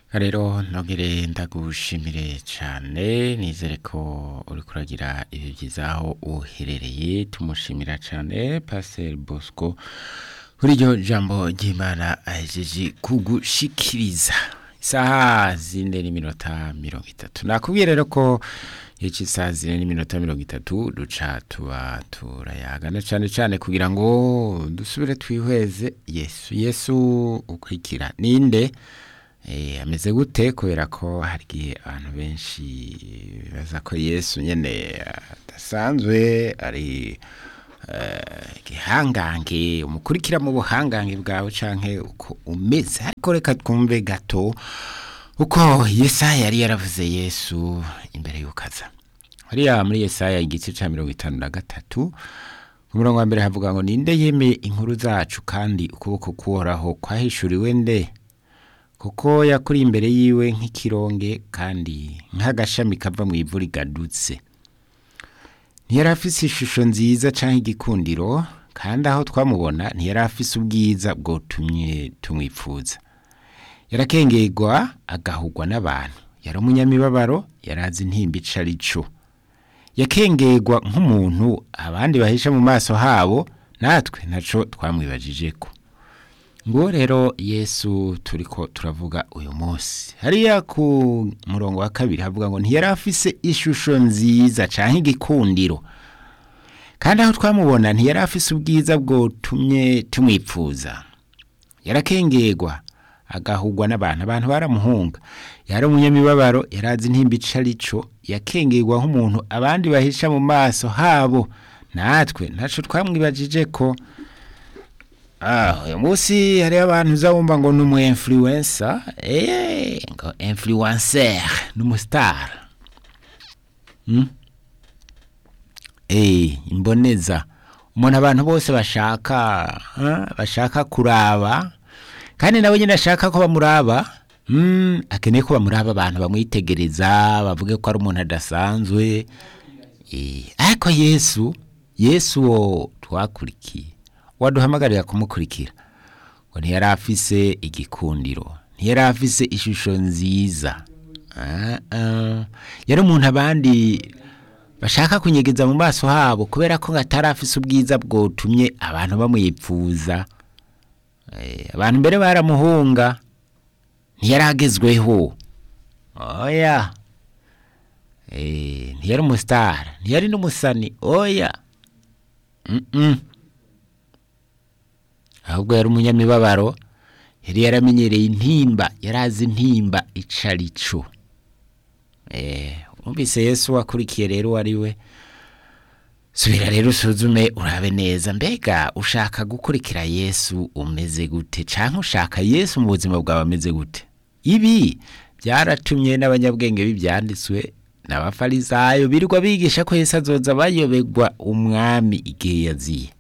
rero nogere ndagushimire cyane nizere ko uri kuragira ibi byiza aho uherereye tumushimira cyane paseri bosco kuri iryo jambo ry'imana ahejeje kugushikiriza isaha zine n'iminota mirongo itatu nakubwiye rero ko iyo cy'isaha zine n'iminota mirongo itatu duca tuba turayagana cyane cyane kugira ngo dusubire twihweze yesu yesu ukurikira ninde ameze gute kubera ko hari igihe abantu benshi bibaza ko yesu nyine adasanzwe ari igihangange umukurikira mu buhangange bwawe cyangwa uko umeze ariko reka twumve gato uko yesaya yari yaravuze yesu imbere y'ukaza hariya muri yesaya igice cya mirongo itanu na gatatu ku murongo wa mbere havuga ngo ninde yemeye inkuru zacu kandi ukuboko kuhoraho kwahishuriwe nde kuko yakuri imbere yiwe nk'ikironge kandi nk'agashami kava mu ivu rigadutse ntiyari afise ishusho nziza cyangwa igikundiro kandi aho twamubona ntiyari afise ubwiza bwotumye tumwipfuza yarakengerwa agahugwa n'abantu yari umunyamibabaro yari azi intimba ico arico yakengerwa nk'umuntu abandi bahisha mu maso habo natwe ntaco twamwibajije ko ngo rero yesu turiko turavuga uyu munsi hariya ku murongo wa kabiri havuga ngo ntiyari afise ishusho nziza canke igikundiro kandi aho twamubona ntiyari afise ubwiza bwotumye tumwipfuza yarakengerwa agahugwa n'abantu abantu baramuhunga yari umunyamibabaro yari azi intimba ico arico yakengerwa nk'umuntu abandi bahisha mu maso habo natwe ntaco twamwibajije ko Ah, uyu munsi hariho abantu uzabumva ngo ni umu influencer eh ngo influencer ni umustar hmm? eh imboneza umuntu abantu bose bashaka huh? bashaka kuraba kandi nawe nyine ashaka ko bamuraba hmm, akeneye ko bamuraba abantu bamwitegereza bavuge ko ari umuntu adasanzwe eh ariko Yesu Yesu wo twakurikiye waduhamagarira kumukurikira ngo ntiyari afise igikundiro ntiyari afise ishusho nziza yari umuntu abandi bashaka kunyegeza mu maso habo kubera ko atari afise ubwiza bwotumye abantu bamwipfuza abantu mbere baramuhunga ntiyari agezweho oya ntiyari umusitari ntiyari n'umusani oya ahubwo yari umunyamibabaro yari yaramenyereye intimba yari azi intimba ico arico wumvise yesu wakurikiye rero ari we subira rero usuzume urabe neza mbega ushaka gukurikira yesu umeze gute canke ushaka yesu mu buzima bwawe ameze gute ibi byaratumye n'abanyabwenge b'ibyanditswe n'abafarisayo birirwa bigisha ko yesu azoza bayoberwa umwami igihe yaziye